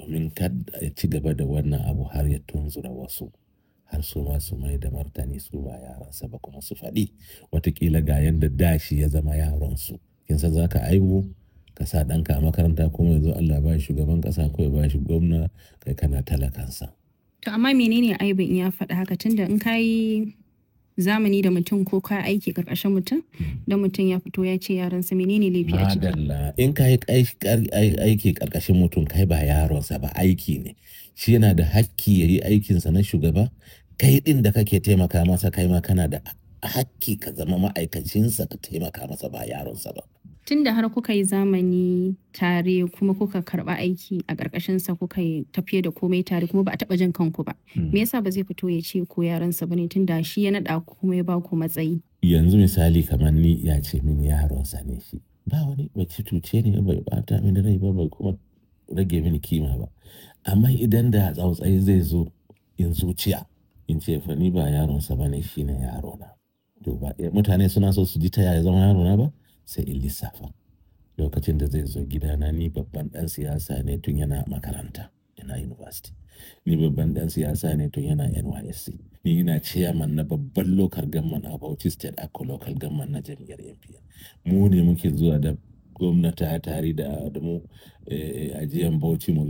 domin kada ya ci gaba da wannan abu har ya tunzura wasu har su ma su mai da martani su ba yaransa ba kuma su faɗi watakila ga yadda da shi ya zama yaronsu kin san za ka aibu ka sa ɗanka a makaranta kuma yanzu Allah ba shi shugaban ƙasa ko ya ba shi gwamna kai kana talakansa. To amma menene aibin in ya faɗa haka tunda in ka yi zamani da mutum ko ka aiki ƙarƙashin mutum da mutum ya fito ya ce yaransa menene laifi a ciki. Madalla in ka yi aiki ƙarƙashin mutum kai ba yaronsa ba aiki ne shi yana da hakki ya yi aikinsa na shugaba kai ɗin da kake taimaka masa kai ma kana da hakki ka zama ma'aikacinsa ka taimaka masa ba yaronsa ba. Tunda har kuka yi zamani tare kuma kuka karɓa aiki a ƙarƙashinsa kuka yi tafiye da komai tare kuma ba a taɓa jin kanku ba. Me yasa ba zai fito ya ce ko yaransa ba ne tunda shi ya naɗa ku kuma ya ba ku matsayi. Yanzu misali kamar ni ya ce min yaronsa ne shi. Ba wani bai cuce ni bai bata mini rai ba bai kuma rage mini kima ba. Amma idan da tsautsayi zai zo in zuciya in ce fa ni ba yaronsa ba ne shi ne yarona. To ba mutane suna so su ji ta yaya zama yarona ba sai in lissafa. Lokacin da zai zo gidana ni babban ɗan siyasa ne tun yana makaranta yana university. Ni babban ɗan siyasa ne tun yana NYSC. Ni ina chairman na babban local government a Bauchi State Akko local government na jam'iyyar NPN. Mu ne muke zuwa da gwamnati tare da da mu ajiyan Bauchi mu